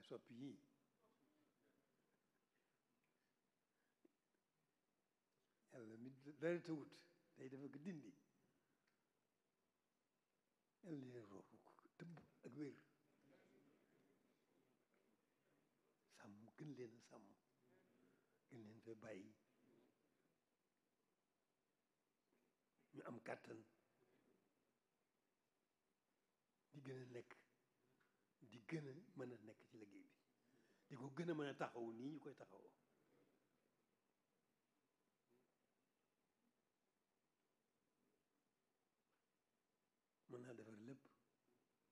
soppi yii yàlla mi dara tawut day dafa ko dindi yàlla leen roofu ko tëbb ak wér sàmm gën leen a sàmm gën leen fa bàyyi ñu am kàttan di gën a nekk di gën a mën a nekk ci liggéey bi di ko gën a mën a taxawu nii ñu koy taxawoo